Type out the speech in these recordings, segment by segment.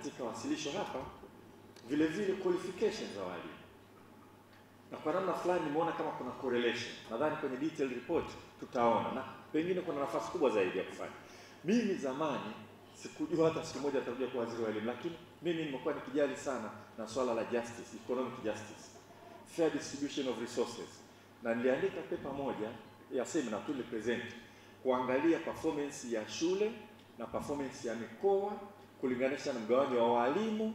katika wasilisho hapa vile vile qualifications za walimu, na kwa namna fulani nimeona kama kuna correlation. Nadhani kwenye detailed report tutaona, na pengine kuna nafasi kubwa zaidi ya kufanya. Mimi zamani sikujua hata siku moja nitakuja kuwa waziri wa elimu, lakini mimi nimekuwa nikijali sana na swala la justice, economic justice, fair distribution of resources, na niliandika pepa moja ya seminar tu present kuangalia performance ya shule na performance ya mikoa kulinganisha na mgawanyo wa walimu,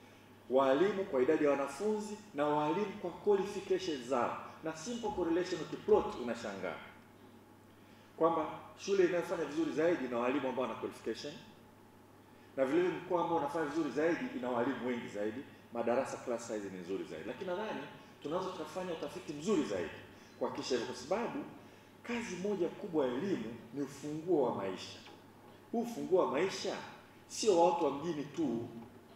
walimu kwa idadi ya wanafunzi na walimu kwa qualifications zao, na simple correlation ukiplot unashangaa kwamba shule inayofanya vizuri zaidi ina walimu ambao wana qualification na vile vile mkoa ambao unafanya vizuri zaidi ina walimu wengi zaidi, madarasa class size ni nzuri zaidi. Lakini nadhani tunaweza tukafanya utafiti mzuri zaidi kuhakikisha hivyo, kwa sababu kazi moja kubwa ya elimu ni ufunguo wa maisha. Huu ufunguo wa maisha sio wa watu wa mjini tu,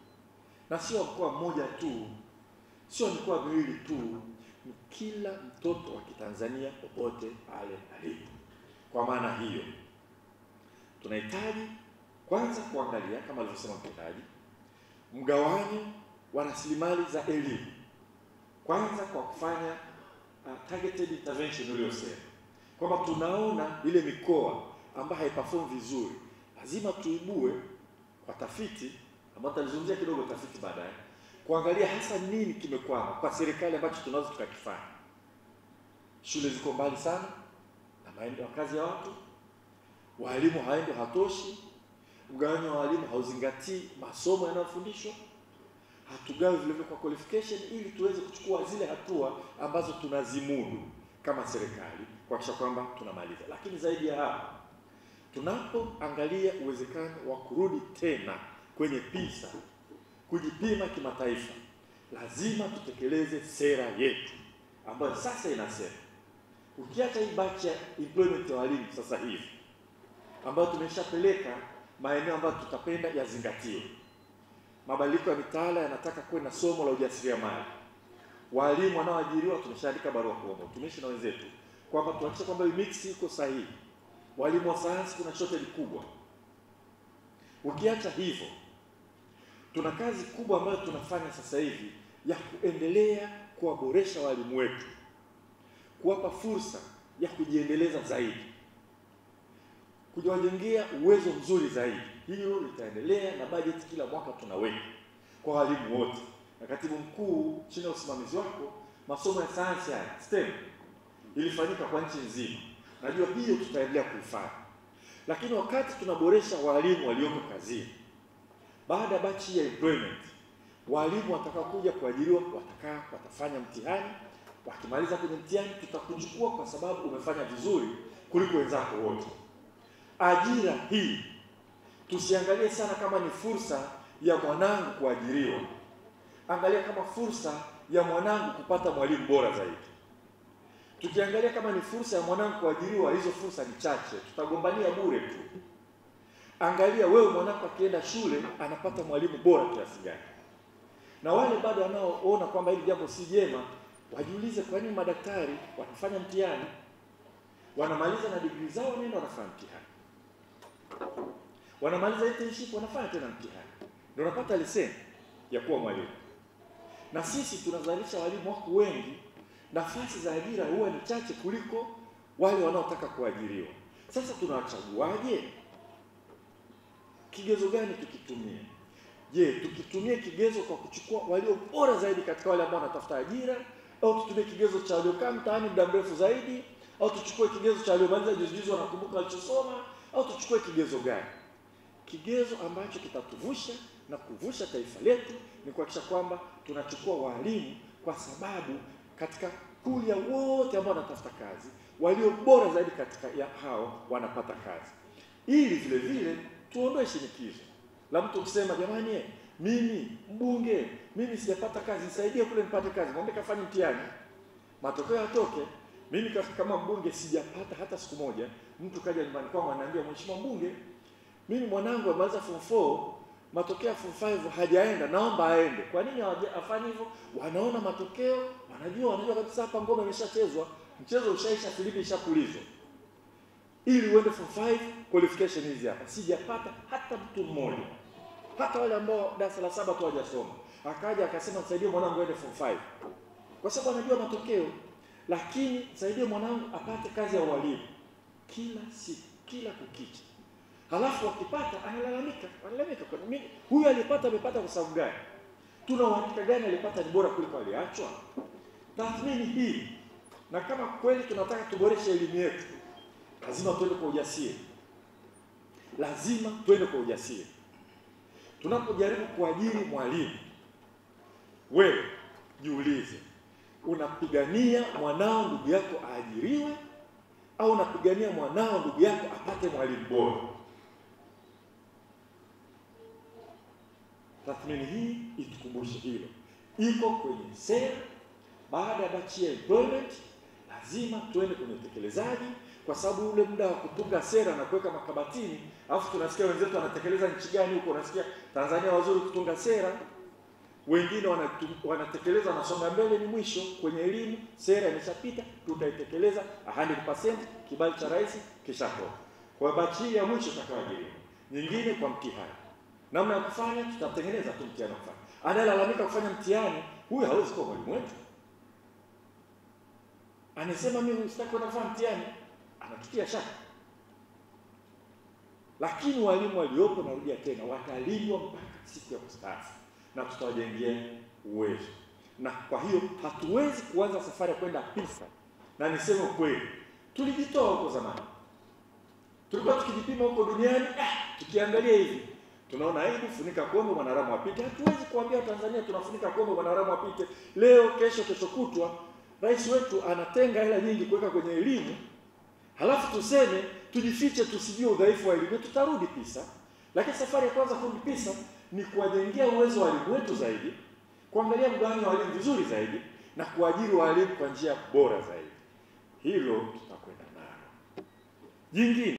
na sio wa mkoa mmoja tu, sio mikoa miwili tu, ni kila mtoto wa Kitanzania popote pale alipo. Kwa maana hiyo tunahitaji kwanza kuangalia kama alivyosema mtendaji, mgawanyo wa rasilimali za elimu, kwanza kwa kufanya uh, targeted intervention uliyosema kwamba tunaona ile mikoa ambayo haiperform vizuri, lazima tuibue kwa tafiti ambayo tutalizungumzia kidogo tafiti baadaye, kuangalia hasa nini kimekwama kwa serikali ambacho tunaweza tukakifanya. Shule ziko mbali sana na maeneo ya kazi ya watu, walimu haendi hatoshi, mgawanyo wa walimu hauzingatii masomo yanayofundishwa, hatugawi vile vile kwa qualification, ili tuweze kuchukua zile hatua ambazo tunazimudu kama serikali kuhakikisha kwamba tunamaliza. Lakini zaidi ya hapo, tunapoangalia uwezekano wa kurudi tena kwenye PISA kujipima kimataifa, lazima tutekeleze sera yetu ambayo sasa inasema, ukiacha hii batch ya employment ya walimu sasa hivi ambayo tumeshapeleka maeneo ambayo tutapenda yazingatiwe. Mabadiliko ya mitaala yanataka kuwe na somo la ujasiriamali. Walimu wanaoajiriwa tumeshaandika barua kuomba utumishi na wenzetu kwamba tuhakikishe kwamba hii mix iko sahihi. Walimu wa sayansi kuna shortage kubwa. Ukiacha hivyo, tuna kazi kubwa ambayo tunafanya sasa hivi ya kuendelea kuwaboresha walimu wetu, kuwapa fursa ya kujiendeleza zaidi kujiwajengea uwezo mzuri zaidi. Hilo litaendelea na bajeti kila mwaka tunaweka kwa walimu wote, na katibu mkuu chini ya usimamizi wako, masomo ya sayansi haya STEM ilifanyika kwa nchi nzima. Najua hiyo tutaendelea kuifanya, lakini wakati tunaboresha walimu walioko kazini, baada ya bachi ya employment, walimu watakaokuja kuajiriwa watakaa, watafanya mtihani. Wakimaliza kwenye mtihani, tutakuchukua kwa sababu umefanya vizuri kuliko wenzako wote. Ajira hii tusiangalie sana kama ni fursa ya mwanangu kuajiriwa, angalia kama fursa ya mwanangu kupata mwalimu bora zaidi. Tukiangalia kama ni fursa ya mwanangu kuajiriwa, hizo fursa ni chache, tutagombania bure tu. Angalia wewe mwanako akienda shule anapata mwalimu bora kiasi gani, na wale bado wanaoona kwamba hili jambo si jema wajiulize, kwa nini madaktari wanafanya mtihani, wanamaliza na degree zao, nenda wanafanya mtihani wanamaliza internship wanafanya tena mtihani, ndio unapata leseni ya kuwa mwalimu. Na sisi tunazalisha walimu wako wengi, nafasi za ajira huwa ni chache kuliko wale wanaotaka kuajiriwa. Sasa tunawachaguaje? Kigezo gani tukitumie? Je, tukitumie kigezo kwa kuchukua walio bora zaidi katika wale ambao wanatafuta ajira, au tutumie kigezo cha waliokaa mtaani muda mrefu zaidi, au tuchukue kigezo cha waliomaliza juzi juzi wanakumbuka walichosoma, au tuchukue kigezo gani? Kigezo ambacho kitatuvusha na kuvusha taifa letu ni kuhakikisha kwamba tunachukua walimu, kwa sababu katika puli ya wote ambao wanatafuta kazi, walio bora zaidi katika ya hao wanapata kazi, ili vile vile tuondoe shinikizo la mtu kusema jamani, eh, mimi mbunge, mimi sijapata kazi, nisaidie kule nipate kazi. Mwambie kafanye mtihani, matokeo yatoke. Mimi kama mbunge sijapata hata siku moja mtu kaja nyumbani kwangu ananiambia, mheshimiwa mbunge, mimi mwanangu amaliza form 4 matokeo ya form 5 hajaenda, naomba aende. Kwa nini afanye hivyo? Wanaona matokeo, wanajua wanajua kabisa hapa ngoma imeshachezwa, mchezo ushaisha, filipi ishapulizwa. Ili uende form 5 qualification hizi hapa, sijapata hata mtu mmoja, hata wale ambao darasa la saba tu hawajasoma. Akaja akasema nisaidie mwanangu aende form 5 kwa sababu anajua matokeo, lakini nisaidie mwanangu apate kazi ya ualimu kila siku, kila kukicha. Halafu akipata analalamika, analalamika kwa nini huyu alipata, amepata kwa sababu gani? Tuna uhakika gani alipata ni bora kuliko aliachwa? Tathmini hii, na kama kweli tunataka tuboreshe elimu yetu, lazima tuende kwa ujasiri, lazima tuende kwa ujasiri. Tunapojaribu kuajiri mwalimu, wewe jiulize, unapigania mwanao ndugu yako aajiriwe au unapigania mwanao ndugu yako apate mwalimu bora? Tathmini hii itukumbushe hilo, iko kwenye sera. Baada ya bachi ya employment, lazima tuende kwenye utekelezaji, kwa sababu ule muda wa kutunga sera na kuweka makabatini, alafu tunasikia wenzetu wanatekeleza nchi gani huko, unasikia Tanzania wazuri kutunga sera, wengine wanatu, wanatekeleza wanasonga mbele, ni mwisho kwenye elimu. Sera imeshapita, tutaitekeleza 100%, kibali cha rais kishatoka. Kwa bachi hii ya mwisho tutakayoajiriwa, nyingine kwa mtihani namna ya kufanya tutatengeneza tu mtihani wa kufanya. Anayelalamika kufanya mtihani huyu hawezi kuwa mwalimu wetu. Anasema mimi sitaki kwenda kufanya mtihani, anatutia shaka. Lakini walimu waliopo, narudia tena, watalindwa mpaka siku ya kustaafu na tutawajengea uwezo. Na kwa hiyo hatuwezi kuanza safari ya kwenda pisa, na niseme ukweli, tulijitoa huko zamani, tulikuwa tukijipima huko duniani, ah, tukiangalia hivi tunaona aibu, funika kombe mwanadamu apite. Hatuwezi kuambia Tanzania tunafunika kombe mwanadamu apite leo, kesho, kesho kutwa. Rais wetu anatenga hela nyingi kuweka kwenye elimu, halafu tuseme tujifiche, tusijue udhaifu wa elimu, tutarudi pisa. Lakini safari ya kwanza kurudi pisa ni kuwajengea uwezo wa walimu wetu zaidi, kuangalia mgawanyo wa walimu vizuri zaidi, na kuajiri walimu kwa njia bora zaidi. Hilo tutakwenda nalo. Jingine